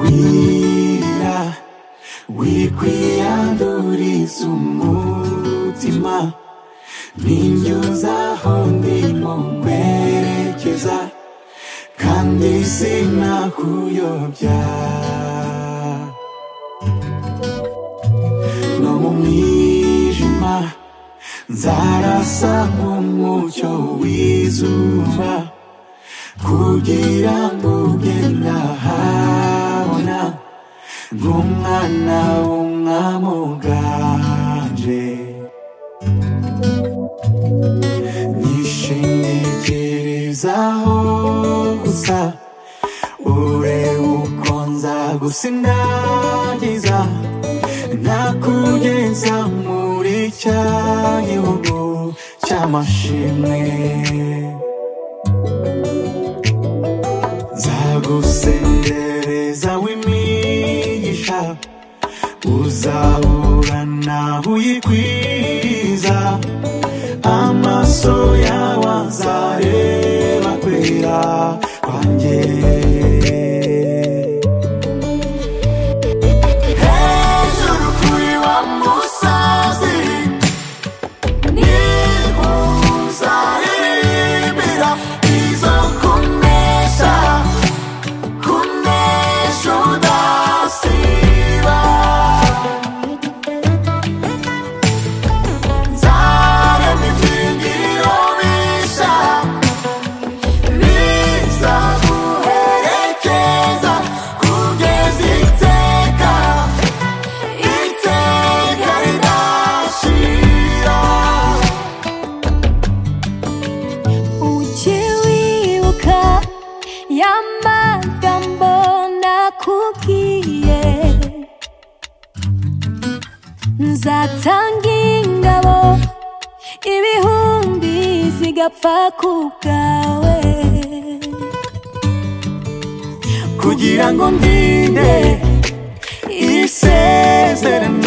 Ira wikwiyanduriza umutima Ninyuza aho ndimo kwerekeza Kandi sinakuyobya No mu mwijima Nzarasa nk'umucyo w'izuba Kugira ngo ujye nahabona Nk'umwana w'umwami uganje nishingikirizaho gusa urebe uko nza gusindagiza nakugeza muri cya gihugu cy'amashimwe nzagusendereza w'imigisha uzahura nawe uyikwiza amaso yawe azareba kwera kwanjye hejuru kuri wa musozi niho uzaririmbira izo kunesha kunesha udasiba Zarem ibyigiro bisha bizaguherekeza kugeza iteka iteka ridashira Ujye wibuka ya magambo nakubwiye nzatanga ingabo ibihumbi zigapfa ku bwawe kugira ngo ndinde isezerano